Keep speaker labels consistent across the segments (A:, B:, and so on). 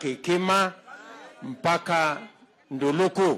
A: Kikima mpaka Nduluku,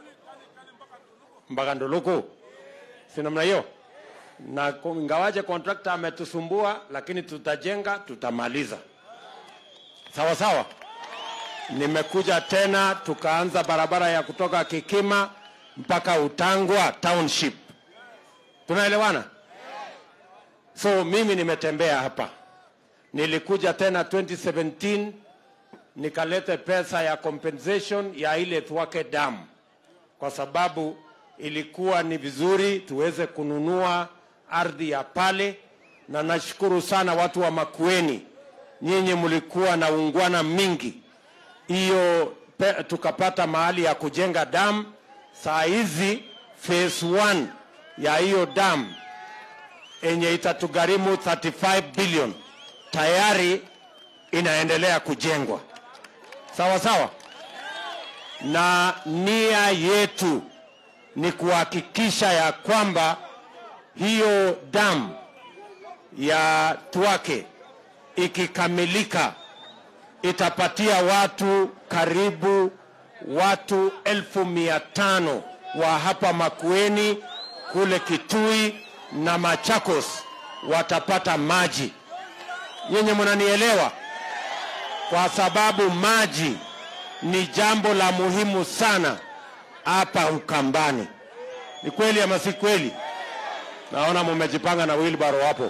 A: mpaka Nduluku, si namna hiyo? Na ku- ingawaje kontrakta ametusumbua, lakini tutajenga, tutamaliza. Sawa sawa. Nimekuja tena tukaanza barabara ya kutoka Kikima mpaka Utangwa Township. Tunaelewana? So mimi nimetembea hapa, nilikuja tena 2017 nikalete pesa ya compensation ya ile Thwake Dam kwa sababu ilikuwa ni vizuri tuweze kununua ardhi ya pale, na nashukuru sana watu wa Makueni, nyinyi mlikuwa na ungwana mingi hiyo pe- tukapata mahali ya kujenga dam. Saa hizi phase 1 ya hiyo dam yenye itatugharimu 35 billion tayari inaendelea kujengwa, sawa sawa, na nia yetu ni kuhakikisha ya kwamba hiyo dam ya Thwake ikikamilika itapatia watu karibu watu elfu mia tano wa hapa Makueni kule Kitui na Machakos watapata maji. Nyinyi mnanielewa? Kwa sababu maji ni jambo la muhimu sana hapa Ukambani. Ni kweli ama si kweli? Naona mumejipanga na wheelbarrow hapo.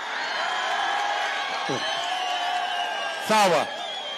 A: Sawa.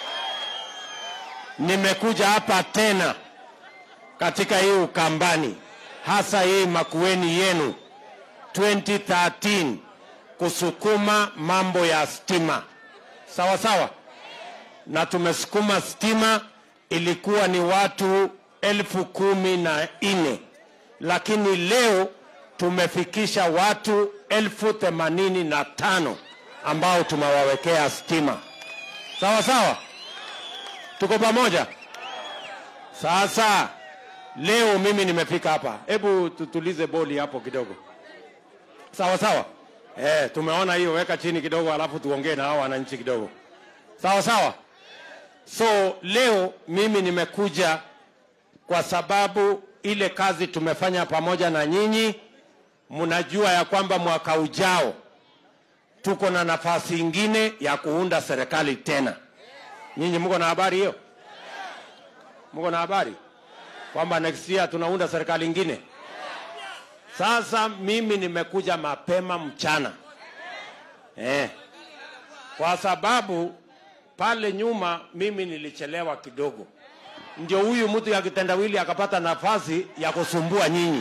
A: Nimekuja hapa tena katika hii Ukambani, hasa hii Makueni yenu 2013 kusukuma mambo ya stima, sawa sawa, na tumesukuma stima, ilikuwa ni watu elfu kumi na nne lakini leo tumefikisha watu elfu themanini na tano ambao tumewawekea stima, sawa sawa. Tuko pamoja? Sasa leo mimi nimefika hapa, hebu tutulize boli hapo kidogo, sawa sawa. Eh, tumeona hiyo, weka chini kidogo, alafu tuongee na hao wananchi kidogo, sawa sawa. So leo mimi nimekuja kwa sababu ile kazi tumefanya pamoja na nyinyi, mnajua ya kwamba mwaka ujao tuko na nafasi ingine ya kuunda serikali tena. Nyinyi mko na habari hiyo? Mko na habari kwamba next year tunaunda serikali ingine? Sasa mimi nimekuja mapema mchana eh, kwa sababu pale nyuma mimi nilichelewa kidogo, ndio huyu mtu ya kitendawili akapata nafasi ya kusumbua nyinyi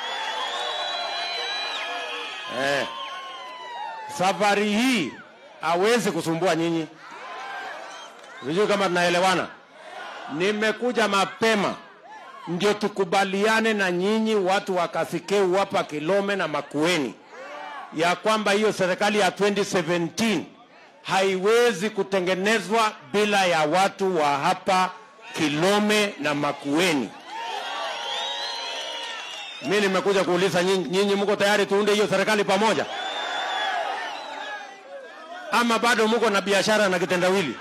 A: eh. Safari hii hawezi kusumbua nyinyi. Sijui kama tunaelewana. Nimekuja mapema ndio tukubaliane na nyinyi watu wa Kasikeu hapa Kilome na Makueni ya kwamba hiyo serikali ya 2017 haiwezi kutengenezwa bila ya watu wa hapa Kilome na Makueni. Mimi nimekuja kuuliza nyinyi, nyinyi mko tayari tuunde hiyo serikali pamoja, ama bado mko na biashara na kitendawili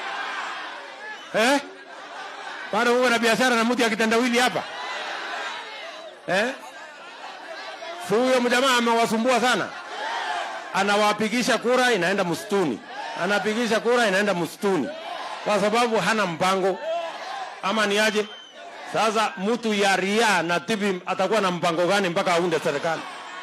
A: eh? Bado mko na biashara na mtu ya kitendawili hapa eh? Si huyo mjamaa amewasumbua sana, anawapigisha kura inaenda msituni, anapigisha kura inaenda msituni kwa sababu hana mpango, ama ni aje? Sasa mtu ya ria na tibi atakuwa na mpango gani mpaka aunde serikali?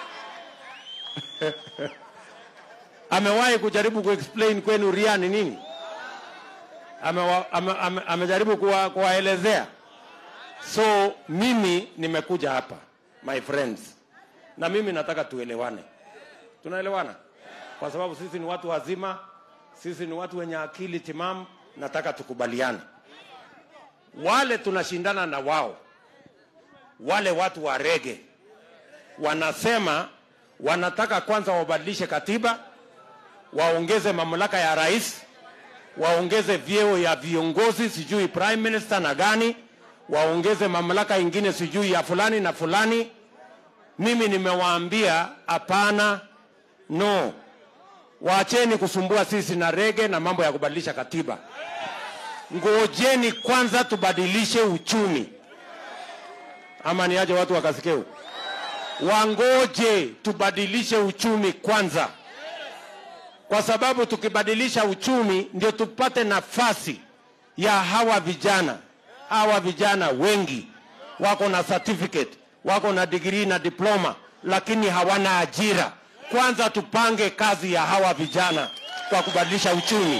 A: Amewahi kujaribu kuexplain kwenu ria ni nini? Amewa- ame- ame- amejaribu kuwa- kuwaelezea. So mimi nimekuja hapa my friends, na mimi nataka tuelewane. Tunaelewana kwa sababu sisi ni watu wazima, sisi ni watu wenye akili timamu. Nataka tukubaliane, wale tunashindana na wao, wale watu wa rege wanasema wanataka kwanza wabadilishe katiba, waongeze mamlaka ya rais, waongeze vyeo ya viongozi, sijui prime minister na gani, waongeze mamlaka ingine sijui ya fulani na fulani. Mimi nimewaambia hapana, no, waacheni kusumbua sisi na rege na mambo ya kubadilisha katiba. ngojeni kwanza tubadilishe uchumi, ama niaje watu wakasikeu? Wangoje tubadilishe uchumi kwanza, kwa sababu tukibadilisha uchumi ndio tupate nafasi ya hawa vijana. Hawa vijana wengi wako na certificate, wako na degree na diploma, lakini hawana ajira. Kwanza tupange kazi ya hawa vijana kwa kubadilisha uchumi,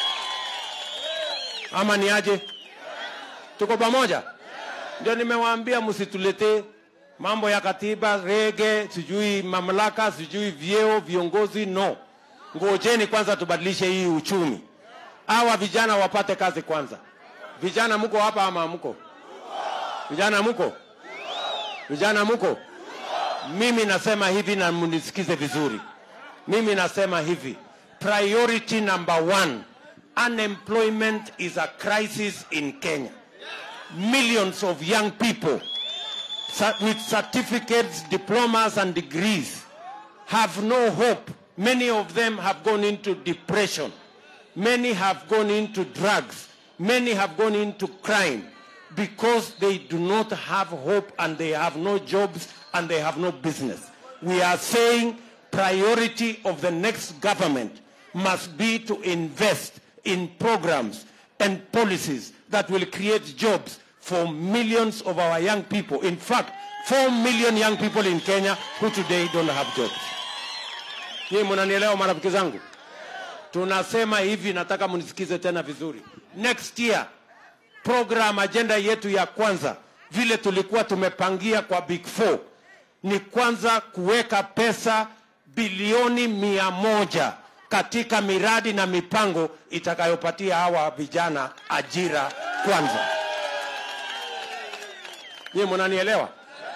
A: ama ni aje? Tuko pamoja? Ndio nimewaambia msituletee mambo ya katiba, rege, sijui mamlaka, sijui vyeo, viongozi. No, ngojeni kwanza tubadilishe hii uchumi, hawa vijana wapate kazi kwanza. Vijana mko hapa ama mko? Vijana mko? Vijana mko? Mimi nasema hivi na mnisikize vizuri. Mimi nasema hivi, priority number one, unemployment is a crisis in Kenya. Millions of young people cer- with certificates, diplomas, and degrees have no hope. Many of them have gone into depression. Many have gone into drugs. Many have gone into crime because they do not have hope and they have no jobs and they have no business. We are saying priority of the next government must be to invest in programs and policies that will create jobs for millions of our young people. In fact, 4 million young people in Kenya who today don't have jobs. Nyinyi mnanielewa marafiki zangu? Tunasema hivi, nataka mnisikize tena vizuri. Next year program agenda yetu ya kwanza vile tulikuwa tumepangia kwa Big Four ni kwanza kuweka pesa bilioni mia moja katika miradi na mipango itakayopatia hawa vijana ajira kwanza. Nyie mnanielewa?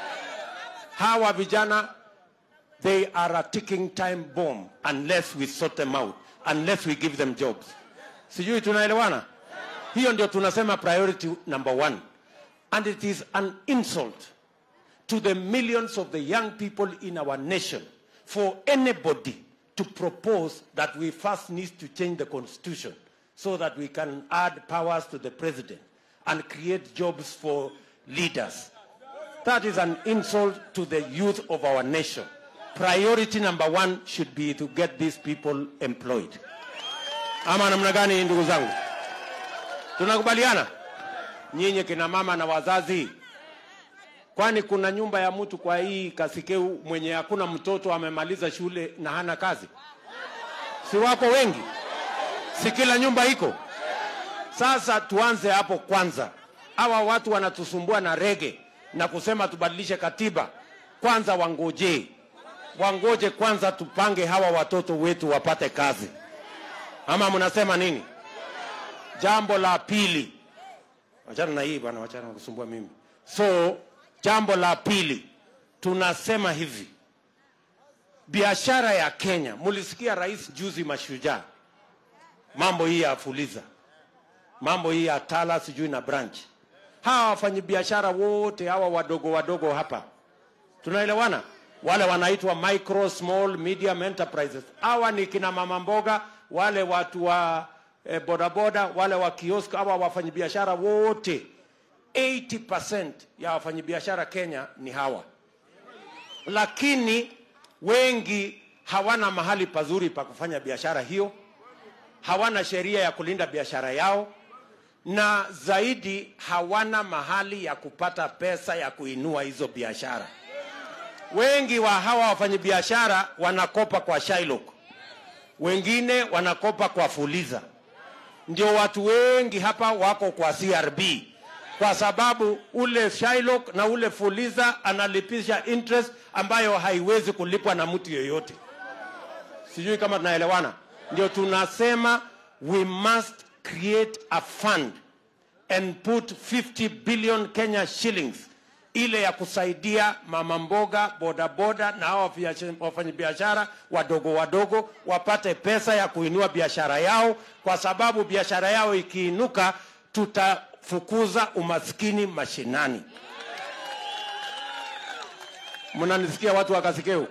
A: Hawa vijana they are a ticking time bomb unless we sort them out, unless we give them jobs. Sijui tunaelewana? Hiyo ndio tunasema priority number one. And it is an insult to the millions of the young people in our nation for anybody to propose that we first need to change the constitution so that we can add powers to the president and create jobs for leaders. That is an insult to the youth of our nation. Priority number one should be to get these people employed. Ama namna gani ndugu zangu? Tunakubaliana? Nyinyi kina mama na wazazi, kwani kuna nyumba ya mtu kwa hii Kasikeu mwenye hakuna mtoto amemaliza shule na hana kazi? Si wako wengi? Si kila nyumba iko? Sasa tuanze hapo kwanza. Hawa watu wanatusumbua na rege na kusema tubadilishe katiba. Kwanza wangojee, wangoje kwanza, tupange hawa watoto wetu wapate kazi, ama mnasema nini? Jambo la pili, wachana na hii bwana, wachana na kusumbua mimi. So jambo la pili tunasema hivi, biashara ya Kenya, mulisikia rais juzi Mashujaa, mambo hii ya Fuliza, mambo hii ya Tala sijui na branch. Hawa wafanyabiashara wote hawa wadogo wadogo hapa, tunaelewana? Wale wanaitwa micro small medium enterprises, hawa ni kina mama mboga, wale watu wa eh, bodaboda, wale wa kiosk, hawa wafanyabiashara wote 80% ya wafanyabiashara Kenya ni hawa, lakini wengi hawana mahali pazuri pa kufanya biashara hiyo, hawana sheria ya kulinda biashara yao, na zaidi hawana mahali ya kupata pesa ya kuinua hizo biashara. Wengi wa hawa wafanyabiashara wanakopa kwa Shylock, wengine wanakopa kwa Fuliza. Ndio watu wengi hapa wako kwa CRB kwa sababu ule Shylock na ule Fuliza analipisha interest ambayo haiwezi kulipwa na mtu yeyote. Sijui kama tunaelewana. Ndio tunasema we must create a fund and put 50 billion Kenya shillings ile ya kusaidia mama mboga, bodaboda na hao wafanyabiashara wadogo wadogo wapate pesa ya kuinua biashara yao, kwa sababu biashara yao ikiinuka, tutafukuza umaskini mashinani. Mnanisikia watu wa Kasikeu?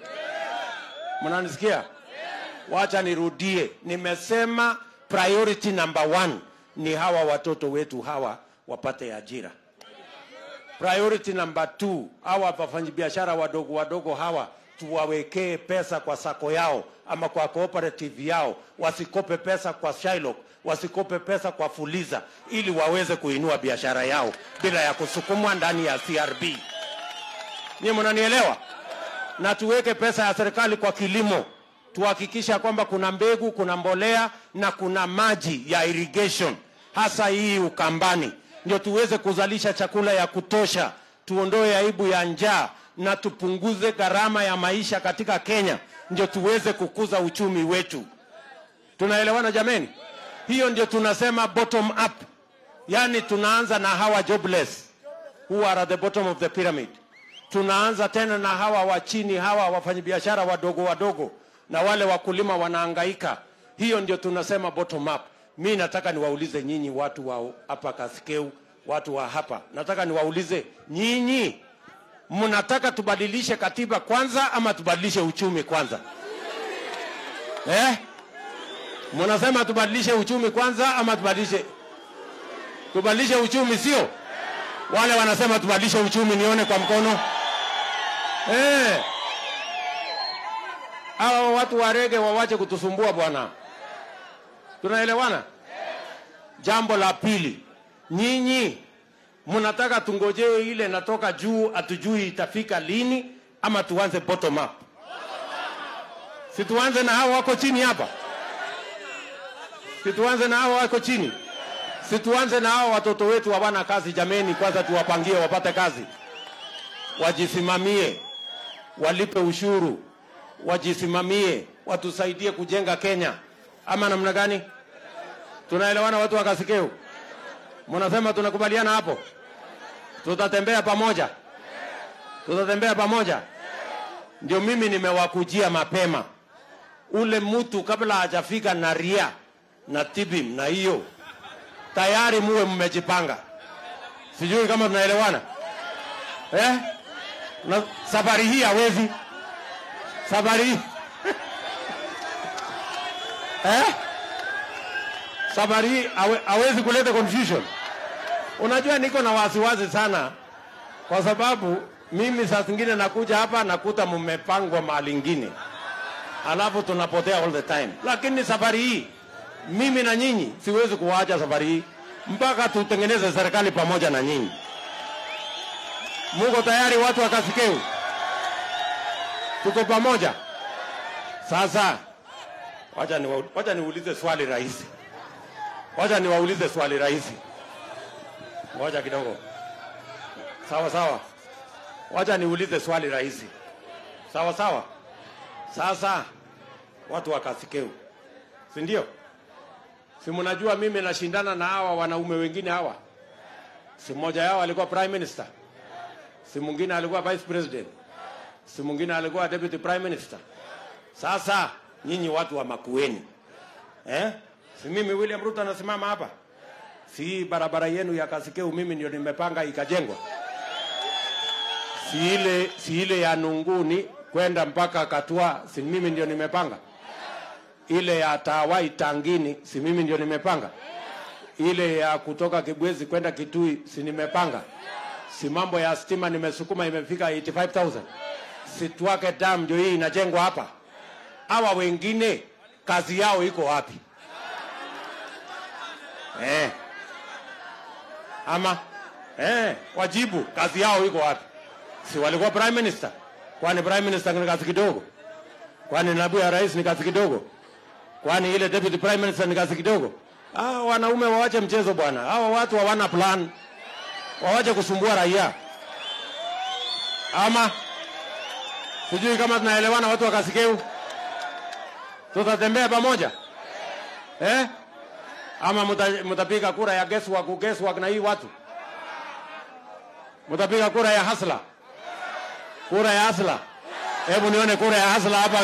A: Mnanisikia? Wacha nirudie, nimesema priority number one ni hawa watoto wetu hawa wapate ajira. Priority number two, hawa wafanyabiashara wadogo wadogo hawa tuwawekee pesa kwa sako yao ama kwa cooperative yao, wasikope pesa kwa Shylock, wasikope pesa kwa Fuliza, ili waweze kuinua biashara yao bila ya kusukumwa ndani ya CRB. Nyie mnanielewa? Na tuweke pesa ya serikali kwa kilimo, tuhakikisha kwamba kuna mbegu, kuna mbolea na kuna maji ya irrigation, hasa hii Ukambani, ndio tuweze kuzalisha chakula ya kutosha, tuondoe aibu ya njaa na tupunguze gharama ya maisha katika Kenya, ndio tuweze kukuza uchumi wetu. Tunaelewana jameni? Hiyo ndio tunasema bottom up, yaani tunaanza na hawa jobless who are at the bottom of the pyramid. Tunaanza tena na hawa wa chini, hawa wafanyabiashara wadogo wadogo na wale wakulima wanaangaika. Hiyo ndio tunasema bottom up. Mi nataka niwaulize nyinyi watu wa hapa Kasikeu, watu wa hapa, nataka niwaulize nyinyi, mnataka tubadilishe katiba kwanza ama tubadilishe uchumi kwanza eh? Mnasema tubadilishe uchumi kwanza ama tubadilishe tubadilishe uchumi, sio? Wale wanasema tubadilishe uchumi, nione kwa mkono eh. Hawa watu wa rege wawache kutusumbua bwana, tunaelewana? Jambo la pili, nyinyi mnataka tungojee ile natoka juu, hatujui itafika lini, ama tuanze bottom up? Si tuanze na hao wako chini hapa, si tuanze na hao wako chini, si tuanze na hao watoto wetu hawana kazi. Jameni, kwanza tuwapangie wapate kazi, wajisimamie, walipe ushuru, wajisimamie, watusaidie kujenga Kenya, ama namna gani? Tunaelewana watu wa Kasikeu? Mnasema tunakubaliana hapo? Tutatembea pamoja, tutatembea pamoja. Ndio mimi nimewakujia mapema, ule mtu kabla hajafika na ria na tibim na hiyo tayari muwe mmejipanga. Sijui kama tunaelewana eh? Na safari hii hawezi safari hii eh? safari hii hawe- hawezi kuleta confusion. Unajua niko na wasiwasi sana, kwa sababu mimi saa zingine nakuja hapa nakuta mmepangwa mahali ingine, alafu tunapotea all the time. Lakini safari hii mimi na nyinyi siwezi kuwaacha safari hii mpaka tutengeneze serikali pamoja na nyinyi. Muko tayari watu wa Kasikeu? Tuko pamoja? Sasa wacha niwa- wacha niulize swali rahisi. Wacha niwaulize swali rahisi. Ngoja kidogo. Sawa sawa. Wacha niulize swali rahisi. Sawa sawa. Sasa watu wa Kasikeu, si ndio? Si mnajua mimi nashindana na hawa wanaume wengine hawa, si mmoja yao alikuwa prime minister, si mwingine alikuwa vice president, si mwingine alikuwa deputy prime minister. Sasa nyinyi watu wa Makueni eh? Si mimi William Ruto anasimama hapa, si hii barabara yenu ya Kasikeu mimi ndio nimepanga ikajengwa, si ile, si ile ya Nunguni kwenda mpaka Katua, si mimi ndio nimepanga ile ya Tawai Tangini, si mimi ndio nimepanga? Ile ya kutoka Kibwezi kwenda Kitui, si nimepanga? Si mambo ya stima nimesukuma imefika 85000 si Twake Dam ndio hii inajengwa hapa. Hawa wengine kazi yao iko wapi? Eh. Ama eh, wajibu kazi yao iko wapi? Si walikuwa prime minister? Kwani prime minister ni kazi kidogo? Kwani naibu ya rais ni kazi kidogo? Kwani ile deputy prime minister ni kazi kidogo? Ah, wanaume wawache mchezo bwana. Hawa watu hawana plan, wawache kusumbua raia. Ama sijui kama tunaelewana, watu wa Kasikeu, tutatembea pamoja eh? Ama muta- mutapiga kura ya guesswork, guesswork na hii watu mutapiga kura ya hasla, kura ya hasla. Hebu nione kura ya hasla hapa.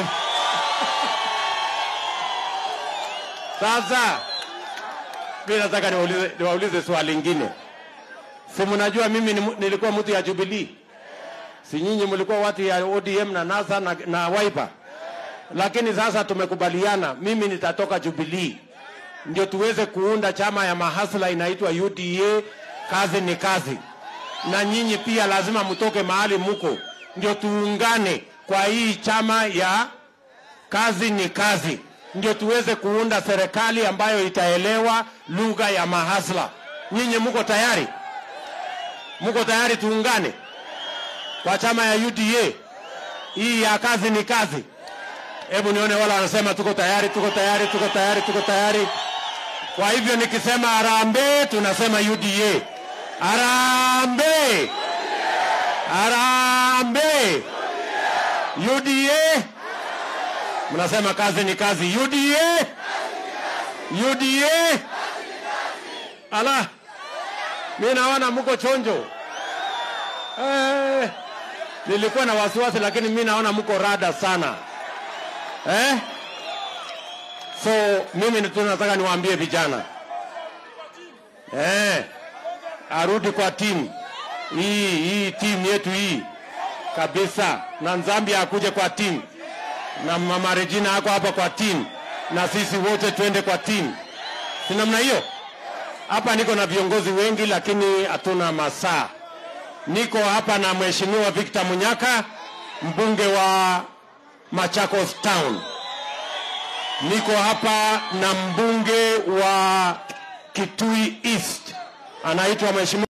A: Sasa mimi nataka niwaulize, niwaulize swali lingine. Si mnajua mimi ni, mu- nilikuwa mtu ya Jubilee, si nyinyi mlikuwa watu ya ODM na NASA na, na Wiper, lakini sasa tumekubaliana, mimi nitatoka Jubilee ndio tuweze kuunda chama ya mahasla inaitwa UDA. Kazi ni kazi, na nyinyi pia lazima mtoke mahali muko, ndio tuungane kwa hii chama ya kazi ni kazi, ndio tuweze kuunda serikali ambayo itaelewa lugha ya mahasla. Nyinyi muko tayari? Muko tayari tuungane kwa chama ya UDA hii ya kazi ni kazi? Hebu nione wala wanasema tuko tayari, tuko tayari, tuko tayari, tuko tayari. Kwa hivyo nikisema harambee, tunasema UDA. Harambee, harambee, UDA. Mnasema kazi ni kazi, UDA, UDA. Ala, mi naona mko chonjo eh. Nilikuwa na wasiwasi, lakini mi naona mko rada sana eh? So mimi tu nataka niwaambie vijana eh, arudi kwa timu hii hii timu yetu hii kabisa, na Nzambia akuje kwa timu, na mama Regina ako hapa kwa timu, na sisi wote twende kwa timu, si namna hiyo? Hapa niko na viongozi wengi, lakini hatuna masaa. Niko hapa na mheshimiwa Victor Munyaka, mbunge wa Machakos Town. Niko hapa na mbunge wa Kitui East anaitwa mheshimiwa